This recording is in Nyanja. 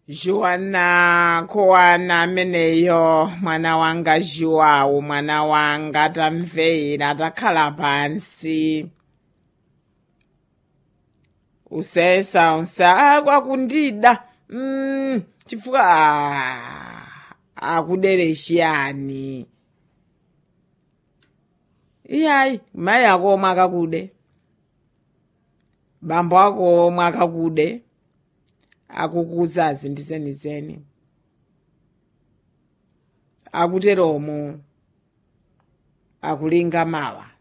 Joana kowana ameneyo mwana wanga Joawo mwana wanga tamvera takhala pansi usesa unsa kwakundida mm, chifukwa ah, akudereshiyani iyayi mayi ako omwe akakude bambo ako omwe akakude akukuzazi ndizenizeni akuteromo akulinga mawa